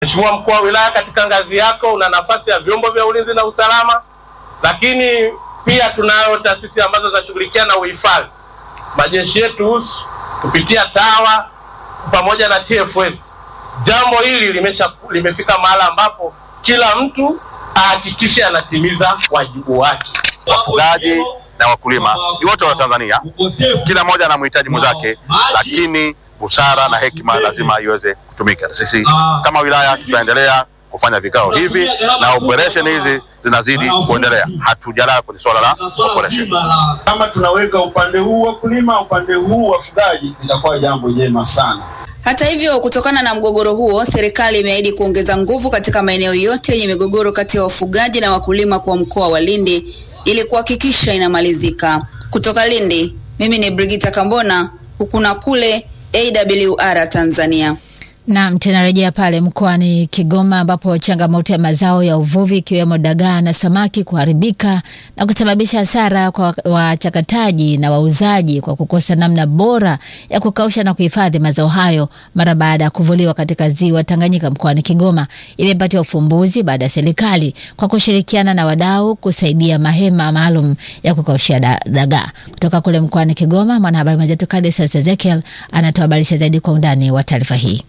Mheshimiwa mkuu wa wilaya, katika ngazi yako una nafasi ya vyombo vya ulinzi na usalama, lakini pia tunayo taasisi ambazo zinashughulikia na uhifadhi, majeshi yetu husu kupitia TAWA pamoja na TFS. Jambo hili limesha limefika mahala ambapo kila mtu ahakikishe anatimiza wajibu wake. wafugaji na wakulima ni wote wa Tanzania, kila mmoja ana mhitaji mwenzake, lakini busara na hekima lazima iweze kutumika. Sisi kama wilaya tutaendelea kufanya vikao hivi na operation hizi zinazidi kuendelea, hatujalala kwenye swala la operation. Kama tunaweka upande huu wakulima, upande huu wafugaji, itakuwa jambo jema sana. Hata hivyo, kutokana na mgogoro huo, serikali imeahidi kuongeza nguvu katika maeneo yote yenye migogoro kati ya wafugaji na wakulima kwa mkoa wa Lindi ili kuhakikisha inamalizika. Kutoka Lindi, mimi ni Brigita Kambona, huku na kule AWR Tanzania. Naam, tunarejea pale mkoani Kigoma ambapo changamoto ya mazao ya uvuvi ikiwemo dagaa na samaki kuharibika na kusababisha hasara kwa wachakataji na wauzaji kwa kukosa namna bora ya kukausha na kuhifadhi mazao hayo mara baada ya kuvuliwa katika ziwa Tanganyika mkoani Kigoma imepatiwa ufumbuzi baada ya serikali kwa kushirikiana na wadau kusaidia mahema maalum ya kukaushia da- dagaa. Kutoka kule mkoani Kigoma, mwanahabari mwenzetu Kadesas Ezekiel anatuhabarisha zaidi kwa undani wa taarifa hii.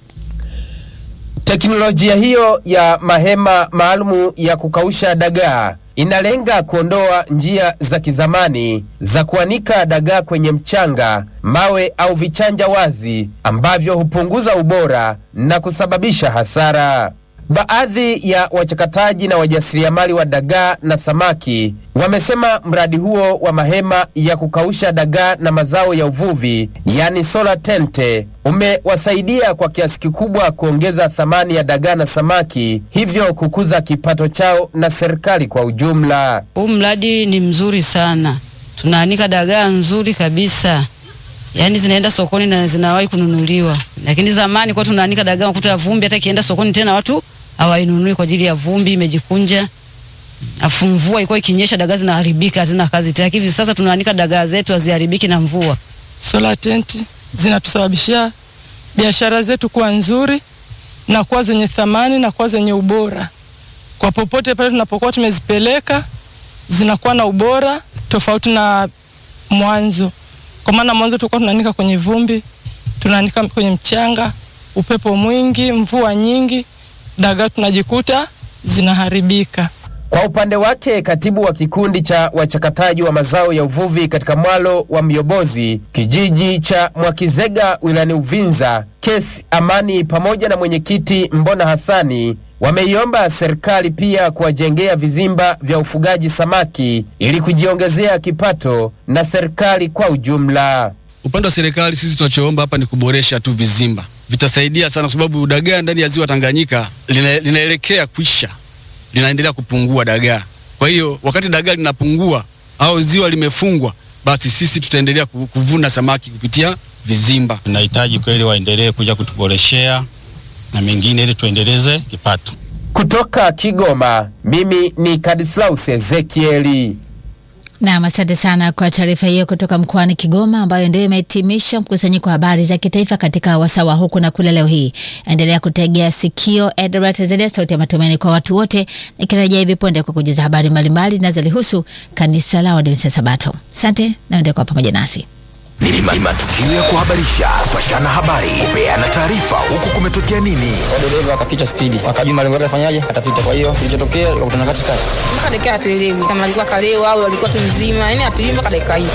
Teknolojia hiyo ya mahema maalumu ya kukausha dagaa inalenga kuondoa njia za kizamani za kuanika dagaa kwenye mchanga, mawe au vichanja wazi ambavyo hupunguza ubora na kusababisha hasara. Baadhi ya wachakataji na wajasiriamali wa dagaa na samaki wamesema mradi huo wa mahema ya kukausha dagaa na mazao ya uvuvi, yani solar tente, umewasaidia kwa kiasi kikubwa kuongeza thamani ya dagaa na samaki, hivyo kukuza kipato chao na serikali kwa ujumla. Huu mradi ni mzuri sana, tunaanika dagaa nzuri kabisa, yaani zinaenda sokoni na zinawahi kununuliwa. Lakini zamani kwa tunaanika dagaa kuta vumbi, hata ikienda sokoni tena watu hawainunui kwa ajili ya vumbi, imejikunja. Afu mvua ilikuwa ikinyesha, dagaa zinaharibika, hazina kazi tena. Hivi sasa tunaanika dagaa zetu haziharibiki na mvua. solar tent zinatusababishia biashara zetu kuwa nzuri na kuwa zenye thamani na kuwa zenye ubora. Kwa popote pale tunapokuwa tumezipeleka zinakuwa na ubora tofauti na mwanzo. Kwa maana mwanzo tulikuwa tunaanika kwenye vumbi, tunaanika kwenye mchanga, upepo mwingi, mvua nyingi, dagaa tunajikuta zinaharibika. Kwa upande wake katibu wa kikundi cha wachakataji wa mazao ya uvuvi katika mwalo wa Myobozi, kijiji cha Mwakizega wilayani Uvinza, Kesi Amani pamoja na mwenyekiti Mbona Hasani wameiomba serikali pia kuwajengea vizimba vya ufugaji samaki ili kujiongezea kipato na serikali kwa ujumla. Upande wa serikali sisi tunachoomba hapa ni kuboresha tu vizimba, vitasaidia sana, kwa sababu dagaa ndani ya ziwa Tanganyika lina, linaelekea kuisha, linaendelea kupungua dagaa. Kwa hiyo wakati dagaa linapungua au ziwa limefungwa, basi sisi tutaendelea ku- kuvuna samaki kupitia vizimba. Tunahitaji kweli waendelee kuja kutuboreshea na mengine ili tuendeleze kipato. Kutoka Kigoma, mimi ni Kadislaus Ezekieli. Naam, asante sana kwa taarifa hiyo kutoka mkoani Kigoma ambayo ndio imehitimisha mkusanyiko wa habari za kitaifa katika wasawa huku na kule leo hii. Endelea kutegea sikio Edward Tanzania, sauti ya matumaini kwa watu wote, nikirejea hivi punde kwa kujuza habari mbalimbali zinazolihusu kanisa la Waadventista Sabato. Asante na endelea kuwa pamoja nasi. Ni ma- matukio ya kuhabarisha, kupashana habari, kupeana taarifa, huku kumetokea nini. dereva akapita spidi, akajua malengo yake afanyaje, atapita. Kwa hiyo kilichotokea, akakutana katikati. mpaka dakika hatuelewi kama alikuwa kalewa au alikuwa tu mzima, yani hatuelewi mpaka dakika hii.